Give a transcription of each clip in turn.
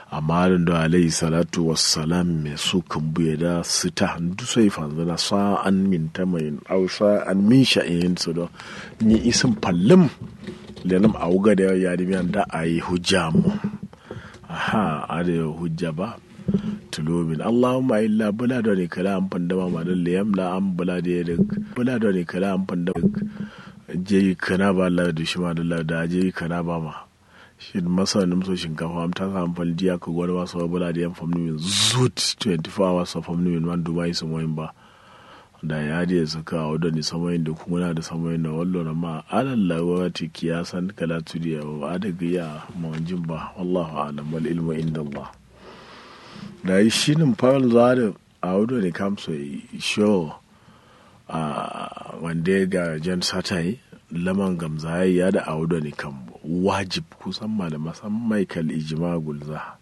amma da alayhi salatu wassalam me su kan buye da su ta handu sai fanzana sa an min ta mai au sa an min sha'in su da ni isin fallim lenam auga da ya di da ayi hujja mu aha ada hujja ba tulobin allahumma illa bula da ne kala an fanda ma ma dalle yam la an bula da ya bula da ne kala an fanda je kana ba la da shi ma da la da je kana ba ma shi masa nim so shinkafa am ta samu fal diya ka gwada ba so bula da yan famni min zut 24 hours of famni min man dubai sun wayin ba da ya je suka a wadda ni samayin da kuma da samayin da wallo na ma alalla wati kiyasan kala tudiya wa adaga ya mawajin ba wallahu alam wal ilmu inda Allah da yi shi nin fara za da a wadda ne kamso show a wanda ya ga jan satai laman gamza ya da a wadda ne kan wajib kusan ma da masan michael ijima gulza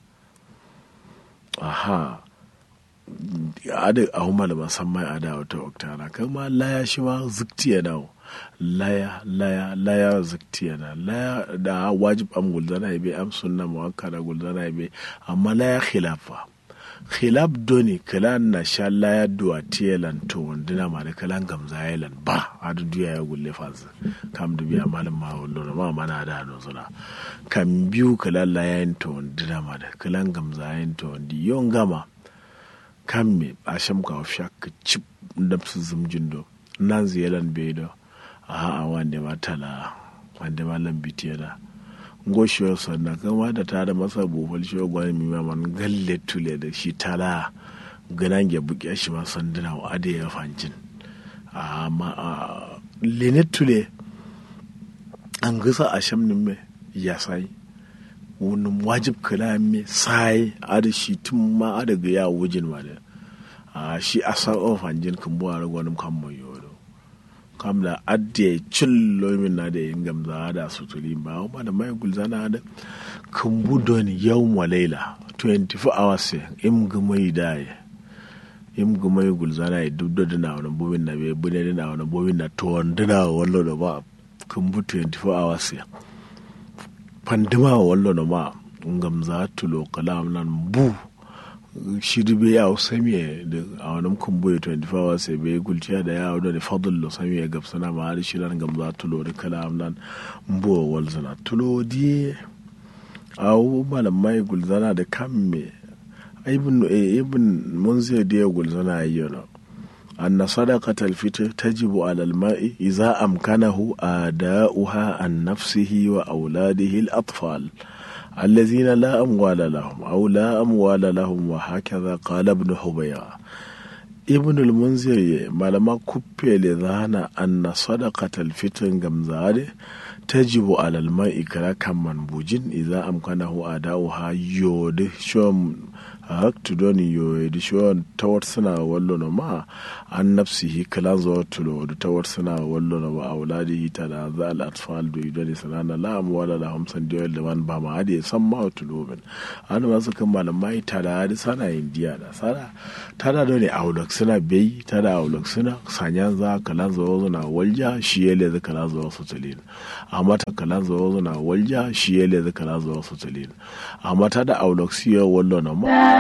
aha ada a huma da musamman a da wata oktana kama laya shi ma zikti ya dawo laya laya laya zikti ya na laya da wajib am gulzana ya be am sunna muwakkada gulzana ya be amma laya khilafa khilaf doni kala na sha laya duwa tiyelan to wandina ma da kalan gamza yalan ba adu duya ya gulle faz kam du biya malam ma wallo ma mana da no suna kan biyu kala laya to wandina ma da kalan gamza yayin to wandi yon gama kan me a sham ka ofsha ka chip da su zumjin do nan ziyalan be do a a wande ma tala wande ma lambiti da ngoshiyo sanna kama da ta da masa bofal shi gwani mi ma man galle tule da shi tala ganan ya buke shi ma sanduna wa ade ya fancin amma lene tule an gasa a sham me ya sai wani wajib kala me sai ada shi tun ma ada ga ya wujin ma da a shi a sa ofan jin kan buwa da gwanin kan mai yoro kam da adde cin lomin na da yin gamza da sutuli ba ma da mai gulzana da kan budon yau wa laila 24 hours im gumai da ya im gumai gulzana ya duk da na wani bobin na bai bude na wani bobin na to wanda wallo da ba kan bu 24 hours ya pandima wallo no ma ngam za tulo kalam nan bu shiri be yaw sami da a wani kumbu ya 24 hours be gulciya da yawo da fadl lo sami ya gabsana ma har shiran ngam za tulo da kalam nan bu wal zana tulo di aw malam mai gulzana da kamme ibn ibn munzir da ya gulzana ayyana أن صدقة الفطر تجب على الماء إذا أمكنه آداؤها عن نفسه وأولاده الأطفال الذين لا أموال لهم أو لا أموال لهم وهكذا قال ابن حبيرة ابن المنذر ما لما كبي لذانا أن صدقة الفطر جمزاري تجب على الماء كلا كم منبوجين إذا أمكنه أداؤها يود شوم haktu doni yo di shon tawar suna wallo no ma an nafsihi kala zo tulo da tawar suna wallo no ma auladihi ta da za al atfal do idoni sanana la am wala la hamsan diyo da man ba ma ade san ma tulo ben an ma su kan malamai ta da hadi sana indiya da sana ta da doni aulak suna bai ta da aulak suna sanyan za kala zo na walja shi yele za kala zo su tulin amma ta kala zo na walja shi yele za kala zo su tulin amma ta da aulak siyo wallo no ma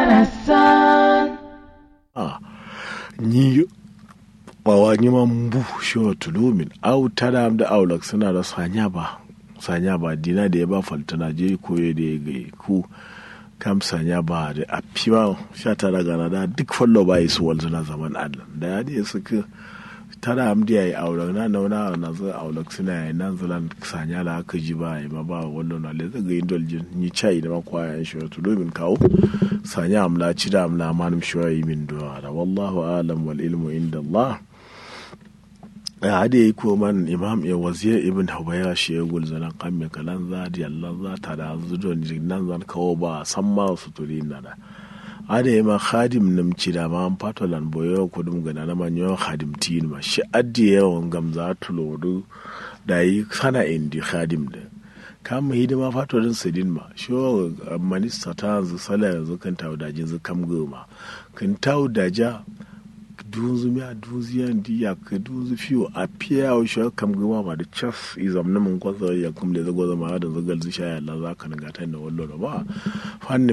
a ni bawa ni man bu shi tulumin au tada da aulak suna da sanya ba sanya ba dina da ya ba faltana je koye da ya gai ku kam sanya ba da a fiwa sha tara gana da duk fallo ba yi su walzuna zaman adlan da ya da suka tara am da yi aulak na nauna na zai aulak suna yi nan zalan sanya da aka ji ba yi ma ba wannan na le zaga yin doljin ni chai da makwayan shi tulumin kawo sanya amla ci da amla manum shoyi min duwa da wallahu alam wal ilmu inda Allah ya hade yi ko man imam ya wazir ibn hubayra shi ya gul zanan kamme kalan za di Allah za ta da zudo ni nan zan kawo ba san ma su turi na da ada yi ma khadim nim ci da ma pato lan boyo ko dum gana na man yo khadim tin ma shi addi yawan gamza tulodu da yi sana indi khadim da kama hidima fatorin sidin ma shi minista ta yanzu sala yanzu kan tawo da jinzu kam goma kan tawo da ja dunzu miya dunzu yan di ya ka dunzu fiyo a fiya wa shi kam goma ma da chas izam na mun kwasa ya kumle zago zama da zagal zu sha Allah za ka naga ta da wallo ba fanni